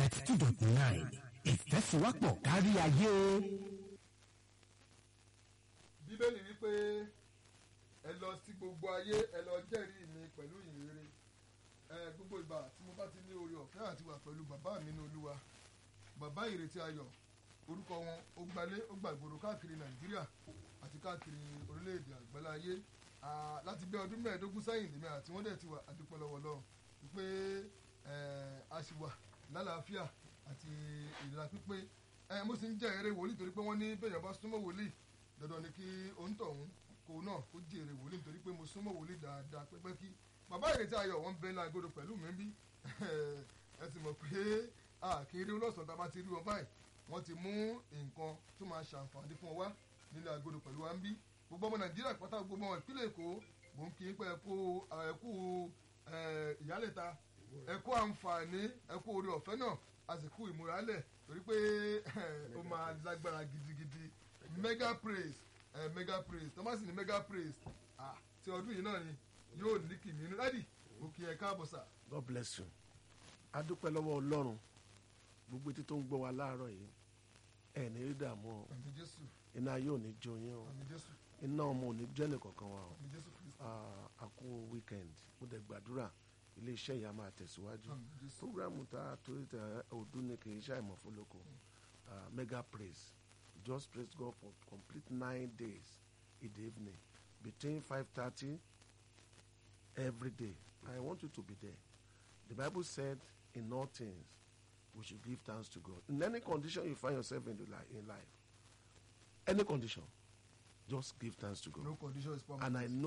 ninety two dot nine ìfẹ́síwápọ̀ kárí ayé. bíbélì wípé ẹ lọ sí gbogbo ayé ẹ lọ jẹ́rìí mi pẹ̀lú ìrere ẹ gbogbo ìgbà tí mo bá ti ní oore ọ̀fẹ́ àti wà pẹ̀lú bàbá mi ní olúwa bàbá ìrètí ayọ̀ orúkọ wọn ó gbalé ó gbàgbòrò káàkiri nàìjíríà àti káàkiri orílẹ̀-èdè àgbáláyé láti bí ọdún mẹ́ẹ̀ẹ́dógún sẹ́yìn lèmi àti wọ́n dẹ̀ ti wà àdúpẹ́ lọ́wọ́ lọ́wọ́ wípé a sì wà lálàáfíà àti ìlera pípé mo sì ń jẹ́ eré wòlíì torí pé wọ́n ní bẹ́ẹ̀yàn bá súnmọ́ wòlíì dandan ni kí òǹtọ̀hún kò náà kó jèrè wòlíì nítorí pé mo súnmọ́ wòlíì dáadáa pẹ́pẹ́ kí bàbá ìrètí ayọ̀ wọn bẹ́ẹ̀ náà gbọdọ̀ pẹ̀lú mi bí ẹ sì mọ̀ pé àkèrè ọlọ́sàn tá a bá ti rí wọn báyìí wọ́n ti mú nǹkan tó máa ṣàǹfààní fún ọ wá nílẹ̀ àgọ́dọ̀ pẹ̀lú wa ń bí gbogbo ọmọ nàìjíríà pátá gbogbo ọmọ ìpínlẹ̀ èkó mò ń kí n pé ẹkú ẹkú ìyálẹ̀ta ẹkú àǹfààní ẹkú orí ọ̀fẹ́ náà àsìkò ìmúralẹ̀ torí pé ó máa lágbára gidigidi mega praise mega praise thomas ní mega praise ti ọdún yìí náà ni yóò ní kìmí inú dádì mo kí ẹ káàbọ̀ sà. god bless you adúpẹ́ lọ́wọ́ ọlọ́run gbogbo etí tó ń gbọ́ wa láàárọ̀ yìí ẹ̀ ní rí dààmú o àmì jésù iná yóò ní jó yín o àmì jésù iná ọmọ ò ní jẹ́ nìkankan wa o àmì jésù kristu a kú weekend mo dẹ̀ gbàdúrà ilé iṣẹ́ yìí a máa tẹ̀síwájú àmì jésù programu tá a torí tẹ ọdún ní kì í ṣe àìmọ̀ fún lóko mega praise just praise God for complete nine days in the evening between five thirty every day I want you to be there the Bible said in all things we should give thanks to God in any condition you find yourself in, the li- in life any condition just give thanks to God no condition is permanent. and I know